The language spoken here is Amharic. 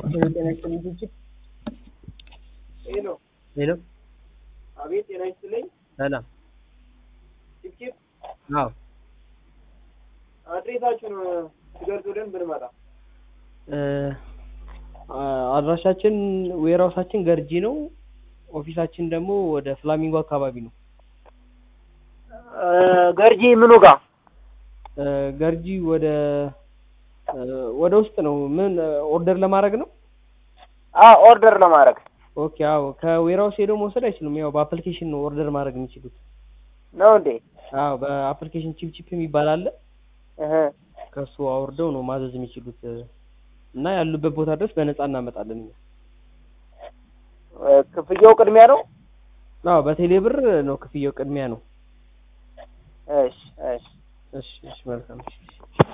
ጤና ይስጥልኝ ድርጅት ሄሎ ሄሎ አቤት፣ ጤና ይስጥልኝ። ሰላም ጭብጭብ አዎ አድሬሳችሁን ትገልጹልን ብንመጣ። እ አድራሻችን ዌርሃውሳችን ገርጂ ነው ኦፊሳችን ደግሞ ወደ ፍላሚንጎ አካባቢ ነው ገርጂ ምኑ ጋር? እ ገርጂ ወደ እ ወደ ውስጥ ነው ምን ኦርደር ለማድረግ ነው አዎ ኦርደር ለማድረግ ኦኬ አዎ ከዌርሃውስ ሄደው መውሰድ አይችሉም ያው በአፕሊኬሽን ነው ኦርደር ማድረግ የሚችሉት ነው እንዴ? አዎ በአፕሊኬሽን ቺፕ ቺፕ የሚባል አለ እህ ከሱ አውርደው ነው ማዘዝ የሚችሉት እና ያሉበት ቦታ ድረስ በነፃ እናመጣለን እኛ እ ክፍያው ቅድሚያ ነው? አዎ በቴሌ ብር ነው ክፍያው ቅድሚያ ነው እሺ እሺ እሺ እሺ መልካም እሺ